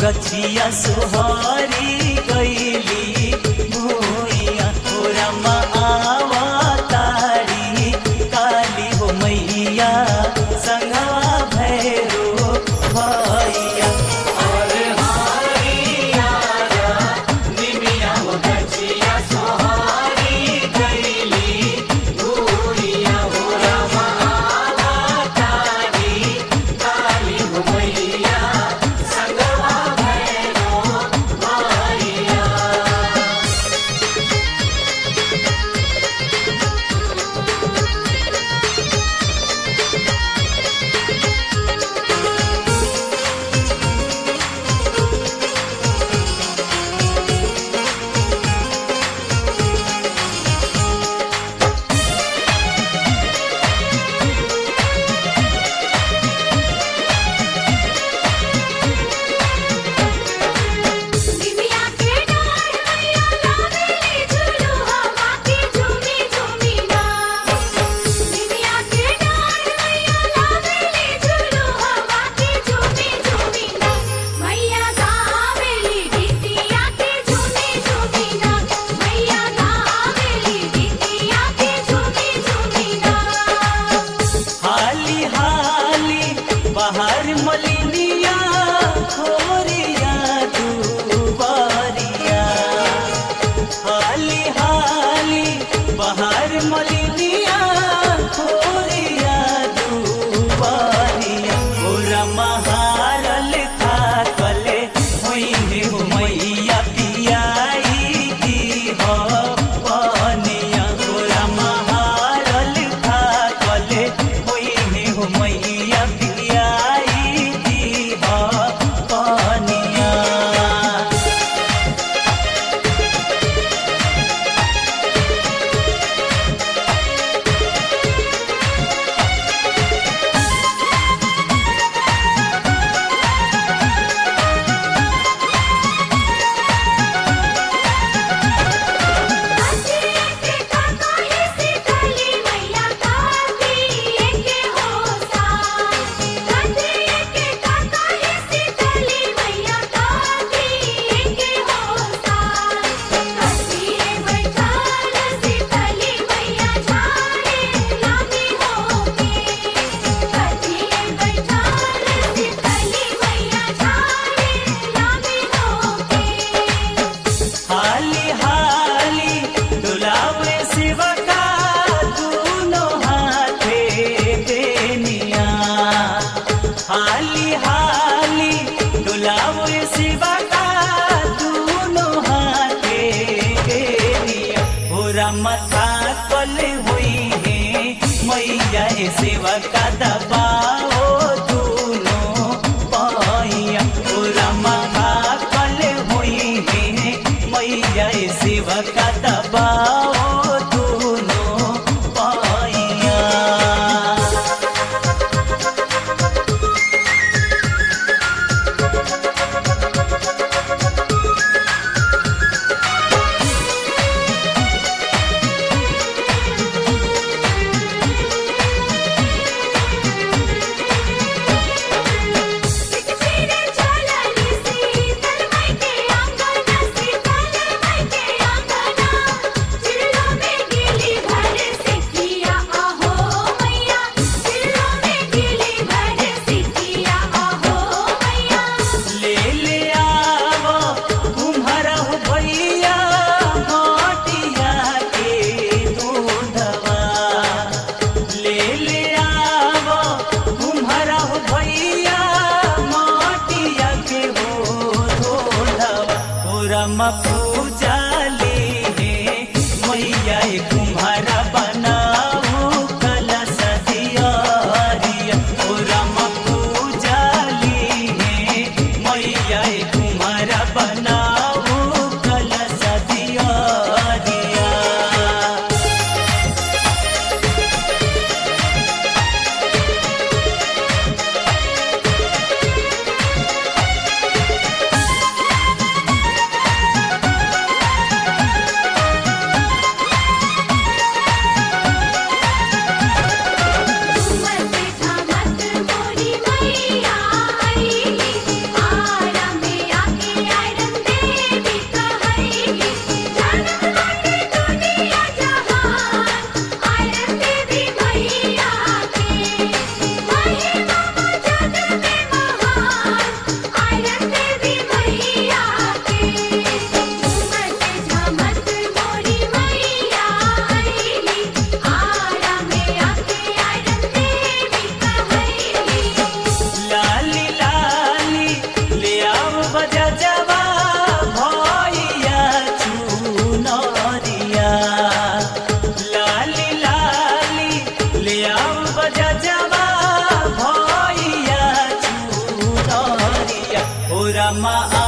गछिया सोहरी गईली भूइया हो रमा आवा तारी काली हो मैया संगवा भैरो भैया अरे हरिया निमिया हो गछिया सोहारी गईली भूरिया हो रमा तारी काली हो मैया संगवा भैरो भैया निमिया के डाढ़ मैया लावेली झुलू हवा की झूमी झूमी ना निमिया के डाढ़ मैया लावेली झुलू हवा की झूमी झूमी ना मैया गावेली गीतिया की झूमी झूमी ना मैया गावेली गीतिया की झूमी झूमी ना हाली हाली बाहर मलिनिया खोरिया दुबारिया हाली हाली बाहर मलिनिया खोरिया दुबारिया ओरा महारल थाकले होइने हो मैया पियाई दी हो पनिया ओरा महारल थाकले होइने हो मैया पियाई दी हो पनिया कातिए के काकाई सीतली मैया कातिए के होसा कातिए के काकाई सीतली मैया कातिए के होसा कातिए बैठाल सीतली मैया झाड़े लागी होके कातिए बैठाल सीतली मैया झाड़े लागी होके हाली हाली डुलावे शिवका दूनो हाथे देनिया हाली हाली डुलावे शिवका दूनो हाथे देनिया पूरा मथा कल हुई है मैया ए शिवका दबाओ दूनो पाइया पूरा मथा कल हुई है मैया ए शिवका दबाओ दूनो पाइया सिकचीरे चलनी सीतल माई के आंगना सीतल माई के आंगना चिड़ियों में गिली भर सिकिया आहो मैया चिड़ियों में गिली भर सिकिया आहो मैया ले ले आवो तुम्हारा हो भैया माटिया के दूधवा ले ले आवो तुम्हारा हो भैया माटिया के हो दूधवा पूरा पूजा ले मैया ए तुम्हारा बनाऊ कलश दियारिया पूरा पूजा ली मैया ए तुम्हारा बनाऊ कलश दियारिया निमिया रामा